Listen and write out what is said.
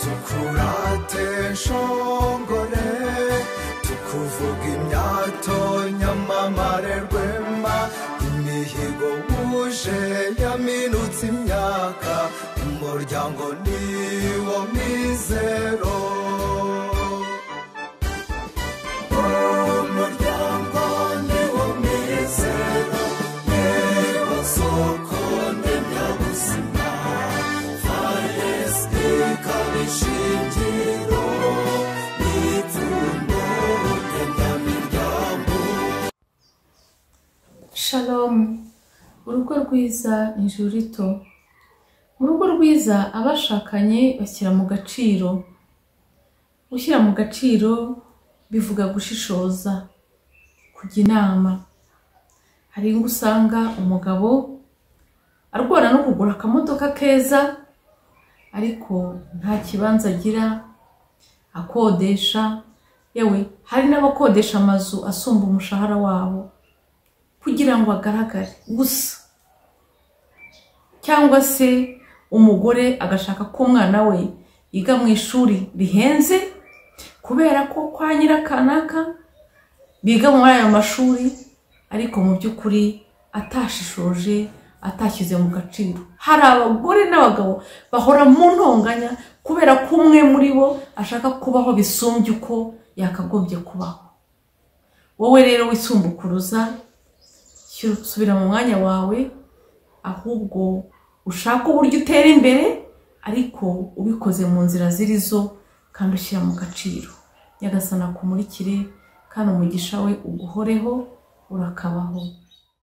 tukurate nshongore tukuvuga imyato nyamamare rwema imihigo wuje yaminutse imyaka umuryango niwo mizero umuryango niwo mizero niwo soko ndemyabuzima faresike ikaba ishingiro n'ipfundo ndemyamiryango shalomu urugo rwiza ni ijuru rito urugo rwiza abashakanye bashyira mu gaciro gushyira mu gaciro bivuga gushishoza kujya inama hari ingo usanga umugabo arwara no kugura akamodoka keza ariko nta kibanza agira akodesha yewe hari n'abakodesha amazu asumba umushahara wabo kugira ngo agaragare gusa cyangwa se umugore agashaka ko umwana we yiga mu ishuri rihenze kubera ko kwa nyirakanaka biga muri ayo mashuri ariko mu by'ukuri atashishoje atashyize mu gaciro hari abagore n'abagabo bahora mu ntonganya kubera ko umwe muri bo ashaka kubaho bisumbye uko yakagombye kubaho wowe rero wisumbukuruza shyira usubira mu mwanya wawe ahubwo ushake uburyo utera imbere ariko ubikoze mu nzira ziri zo kandi ushyira mu gaciro nyagasana akumurikire kandi umugisha we uguhoreho urakabaho